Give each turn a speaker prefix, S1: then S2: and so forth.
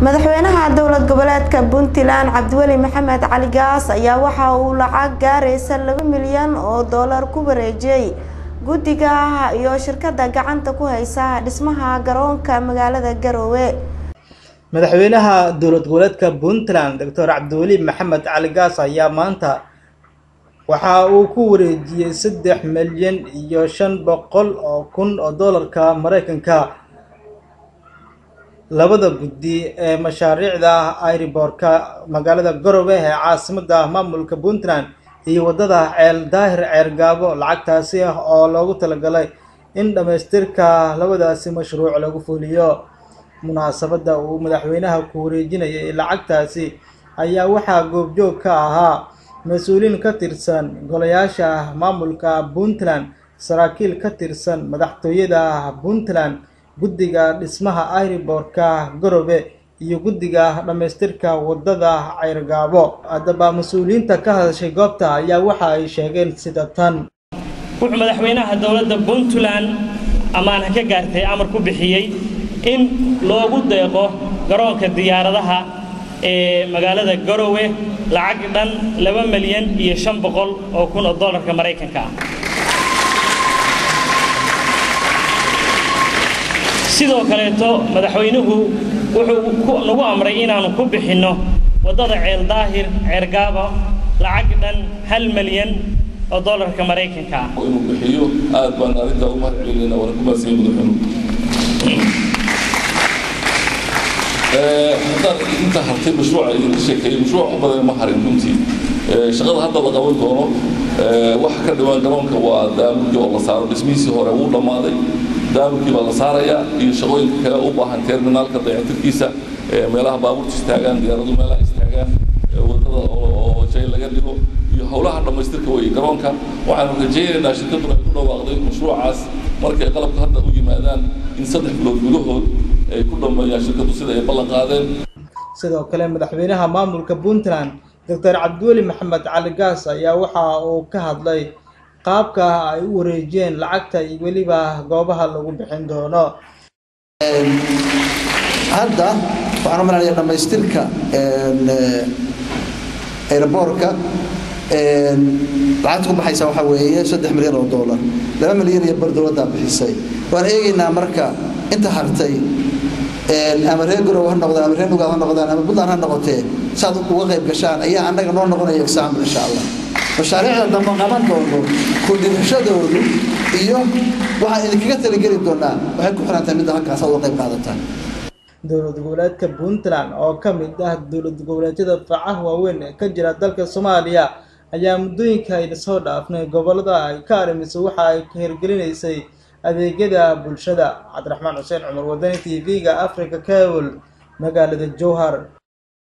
S1: madaxweynaha dowlad goboleedka puntland cabdiweli maxamed cali gaas ayaa waxa uu lacag gaaraysa laba milyan oo doolar ku wareejiyey guddiga iyo shirkada gacanta ku haysa dhismaha garoonka magaalada garoowe
S2: madaxweynaha dowlad goboleedka puntland doctor cabdiweli maxamed cali gaas ayaa maanta waxa uu ku wareejiyey saddex milyan iyo shan boqol oo kun oo doolarka mareykanka labada guddi ee mashaariicda airiboorka magaalada garowe ee caasimada maamulka puntland iyo waddada ceel daahir ceergaabo lacagtaasi ah oo loogu talagalay in dhammaystirka labadaasi mashruuc lagu fuliyo munaasabadda uu madaxweynaha ku wareejinayay lacagtaasi ayaa waxaa goobjoog ka ahaa mas-uuliin ka tirsan golayaasha maamulka puntland saraakiil ka tirsan madaxtooyada puntland guddiga dhismaha airiboorka garowe iyo guddiga dhammaystirka waddada ceyrgaabo haddaba mas-uuliyiinta ka hadashay goobta ayaa waxa ay sheegeen sida tan
S3: wuxuu madaxweynaha dowladda puntland ammaan ka gaartay amar ku bixiyey in loogu deeqo garoonka diyaaradaha ee magaalada garowe lacag dhan laba milyan iyo shan boqol oo kun oo dollarka maraykanka ah sidoo kaleeto madaxweynuhu wuxuu nagu amray inaannu ku bixinno waddada ceel daahir ceergaabo lacag dhan hal milyan oo dollarka maraykanka ah
S4: inuu bixiyo aad baan arrintaa u mahad celinayna waana ku mahadsan madaxweynuhu haddaan inta hartay mashruuca idinka sheekeeyey mashruuc badan ma harin runtii shaqada hadda la qaban doono waxa ka dhawaan garoonka waa daamurkii oo la saaro dhismihiisii hore wuu dhammaaday daamurkii baa la saarayaa iyo shaqooyinka kale u baahan terminaalka dayactirkiisa meelaha baabuurta istaagaan diyaaradu meelaha istaagaan wadada oo jay laga dhigo iyo howlaha dhammaystirka weeye garoonka waxaanu rajaynaynaa shirkaduna ay ku dhawaaqday mashruucaas markay qalabka hadda u yimaadaan in saddex bilood gudahood ay ku dhammeeyaan shirkadu sida ay ballan qaadeen
S2: sidoo kale madaxweynaha maamulka puntland doctor cabdiweli maxamed cali gaas ayaa waxa uu ka hadlay qaabka ay u wareejiyeen lacagta iyo weliba goobaha lagu bixin doono
S5: hadda waxaan u malanaya dhammaystirka airboorka lacagta ku baxaysa waxaa weeye saddex milyan oo dollar laba milyan iyo bar dowladdaa bixisay waan eegaynaa marka inta hartay ama reer garow ha noqdaan ama reer nugaad ha noqdaan ama puntland ha noqotee saad uga qayb gashaan ayaa annaga noo noqonaya example insha allah mashaariicda dambe qaban doono ku dhibashadoodu iyo waxaan idinkaga talageli doonaa waxay ku xirantahay midda halkaas aad uga qayb qaadataan
S2: dowlad goboleedka puntland oo ka mid ah dowlad goboleedyada facaha waaweyn ee ka jira dalka soomaaliya ayaa muddooyinka ayna soo dhaafnay gobolada ay ka arrimisay waxa ay ka hirgelinaysay adeegyada bulshada cabdiraxmaan xuseen cumar wadani t v-ga africa cable magaalada jowhar